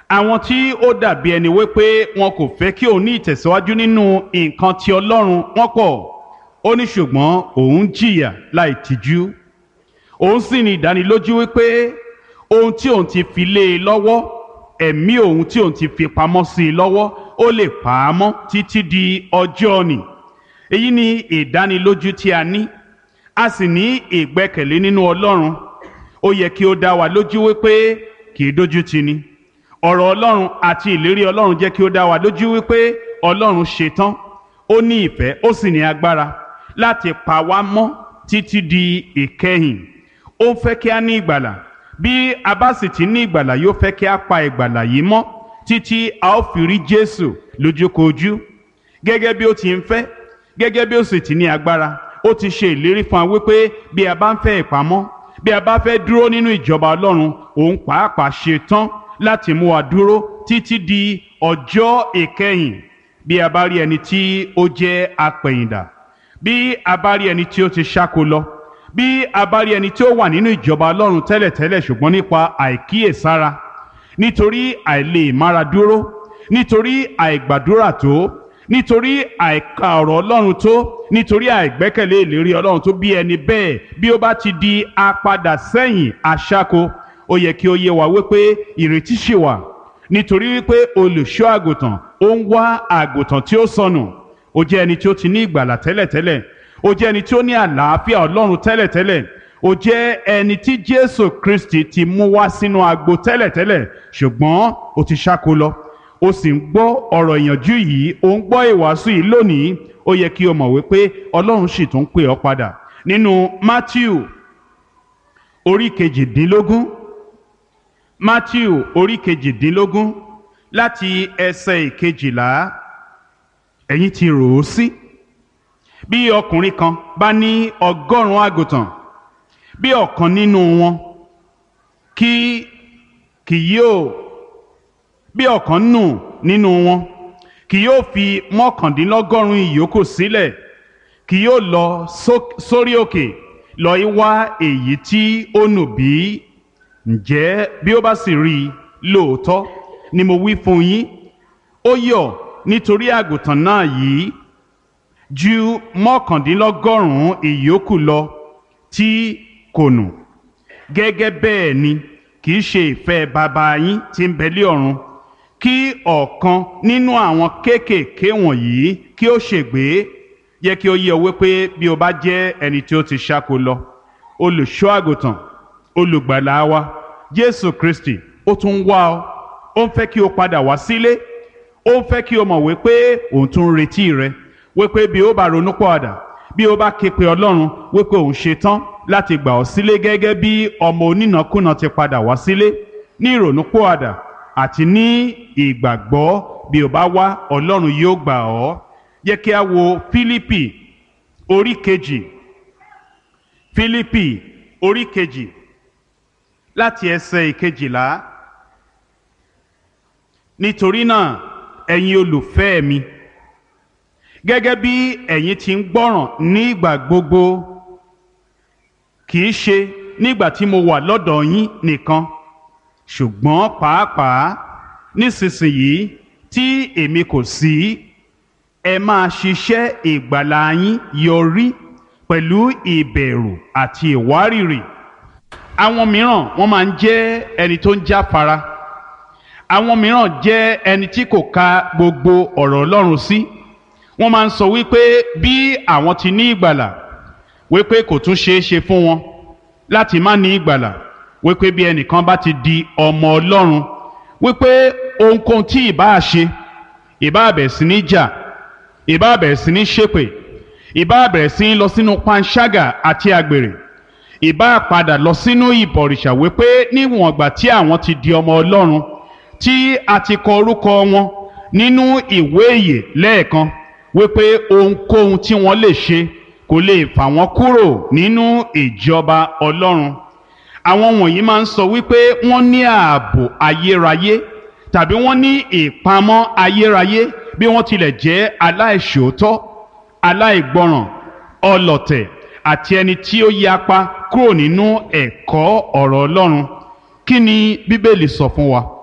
àwọn tí ó dàbí ẹni wípé wọn kò fẹ́ kí òun ní ìtẹ̀síwájú nínú nǹkan ti ọlọ́run wọn pọ̀ ó ní ṣùgbọ́n òun jìyà láì tìjú òun sì ní ìdánilójú wípé ohun tí òun ti fi lé e lọ́wọ́ ẹ̀mí òun tí òun ti fi pamọ́ sí i lọ́wọ́ ó lè pa á mọ́ títí di ọjọ́ òní èyí ni ìdánilójú tí a ní a sì ní ìgbẹ́kẹ̀lé nínú ọlọ́run ó yẹ kí ó dá wa lójú wípé kì í dójú tì ni ọ̀rọ̀ ọlọ́run àti ìlérí ọlọ́run jẹ́ kí ó dá wa lójú wípé ọlọ́run ṣetán ó ní ìfẹ́ ó sì ní agbára láti pa wá mọ́ títí di ìkẹyìn ó ń fẹ́ kí a ní ìgbàlà bí a bá sì ti ní ìgbàlà yóò fẹ́ kí a pa ìgbàlà yìí mọ́ títí a ó fi rí Jésù lójúkojú gẹ́gẹ́ bí ó ti ń fẹ́ gẹ́gẹ́ bí ó sì ti ní agbára ó ti ṣe ìlérí fún wa wípé bí a bá ń fẹ́ ìpamọ́ bí a bá fẹ́ dúró nínú ìjọba Ọlọ́run òun pàápàá ṣe tán láti mú wa dúró títí di ọjọ́ ìkẹyìn bí a bá rí ẹni tí ó jẹ́ apẹ̀yìndà bí a bá rí ẹni tí ó ti ṣáko lọ bí a bá rí ẹni tí ó wà nínú ìjọba Ọlọ́run tẹ́lẹ̀tẹ́lẹ̀ ṣùgbọ́n nípa àìkíyèsára nítorí àìlè mára dúró nítorí àìgbàdúrà tó nítorí àìka ọ̀rọ̀ Ọlọ́run tó nítorí àìgbẹ́kẹ̀lé ìlérí Ọlọ́run tó bí ẹni bẹ́ẹ̀ bí ó bá ti di apadà sẹ́yìn aṣáko ó yẹ kí ó yé wa wípé ìrètí ṣì wà nítorí wípé olùṣọ́ àgùntàn ó ń wá àgùntàn tí ó sọnù ó jẹ́ ẹni tí ó ti ní ìgbàlà tẹ́lẹ̀tẹ́lẹ̀ ó jẹ́ ẹni tí ó ní àlàáfíà Ọlọ́run tẹ́lẹ̀tẹ́lẹ̀ ó jẹ́ ẹni tí Jésù Kristi ti mú wá sínú agbo tẹ́lẹ̀tẹ́lẹ̀ ṣùgbọ́n ó ti ṣáko lọ ó sì ń gbọ́ ọ̀rọ̀ ìyànjú yìí ó ń gbọ́ ìwàásù yìí lónìí ó yẹ kí o mọ̀ wípé Ọlọ́run sì tún pè ọ́ padà nínú Matthew orí kejìdínlógún Matthew orí kejìdínlógún láti ẹsẹ̀ ìkejìlá ẹ̀yin ti rò ó sí bí ọkùnrin kan bá ní ọgọ́rùn-ún àgùntàn bí ọ̀kan nínú wọn kí kì yóò bí ọ̀kan nù nínú wọn kì yóò fi mọ́kàndínlọ́gọ́rùn-ún ìyókù sílẹ̀ kì yóò lọ sórí òkè lọ í wá èyí tí ó nù bí ǹjẹ́ bí ó bá sì rí i lóòótọ́ ni mo wí fún yín ó yọ̀ nítorí àgùntàn náà yìí ju mọ́kàndínlọ́gọ́rùn-ún ìyókù lọ tí kò nù gẹ́gẹ́ bẹ́ẹ̀ ni kì í ṣe ìfẹ́ bàbá yín tí ń bẹ lé ọ̀run kí ọ̀kan nínú àwọn kéékèèké wọ̀nyí kí ó ṣègbé yẹ kí ó yé ọ wípé bí o bá jẹ́ ẹni tí ó ti ṣáko lọ olùṣọ́ àgùntàn olùgbàlà wa Jésù Kristi ó tún wá ọ ó ń fẹ́ kí o padà wá sílé ó ń fẹ́ kí o mọ̀ wípé òun tún ń retí rẹ wípé bí ó bá ronú pọ̀àdà bí ó bá ké pe Ọlọ́run wípé òun ṣe tán láti gbà ọ́ sílé gẹ́gẹ́ bí ọmọ onínàkúnà ti padà wá sílé ní ìrònú pọ̀àdà àti ní ìgbàgbọ́ bí ó bá wá Ọlọ́run yóò gbà ọ́ yẹ kí a wo Fílípì orí kejì Fílípì orí kejì láti ẹsẹ̀ ìkejìlá nítorí náà ẹ̀yin olùfẹ́ mi gẹ́gẹ́ bí ẹ̀yin ti ń gbọ́ràn ní ìgbà gbogbo kì í ṣe nígbà tí mo wà lọ́dọ̀ yín nìkan ṣùgbọ́n pàápàá nísinsìnyí tí èmi kò sí ẹ máa ṣiṣẹ́ ìgbàlà yín yọrí pẹ̀lú ìbẹ̀rù àti ìwárìrì àwọn mìíràn wọ́n máa ń jẹ́ ẹni tó ń jáfara àwọn mìíràn jẹ́ ẹni tí kò ka gbogbo ọ̀rọ̀ Ọlọ́run sí wọ́n máa ń sọ wípé bí àwọn ti ní ìgbàlà wípé kò tún ṣeé ṣe fún wọn láti má ní ìgbàlà wípé bí ẹnìkan bá ti di ọmọ Ọlọ́run wípé ohunkóhun tí ìbá ṣe ìbá bẹ̀ sí ní jà ìbá bẹ̀ sí ní ṣépè ìbá bẹ̀ sí ní lọ sínú panṣágà àti àgbèrè ìbá padà lọ sínú ìbọ̀rìṣà wípé níwọ̀n ìgbà tí àwọn ti di ọmọ Ọlọ́run tí a ti kọ orúkọ wọn nínú ìwé ìyè lẹ́ẹ̀kan wípé ohunkóhun tí wọ́n lè ṣe kò lè fà wọ́n kúrò nínú ìjọba Ọlọ́run àwọn wọ̀nyí máa ń sọ wípé wọ́n ní ààbò ayérayé tàbí wọ́n ní ìpamọ́ ayérayé bí wọ́n tilẹ̀ jẹ́ aláìṣòótọ́ aláìgbọràn ọlọ̀tẹ̀ àti ẹni tí ó yapa kúrò nínú ẹ̀kọ́ ọ̀rọ̀ Ọlọ́run kí ni Bíbélì sọ fún wa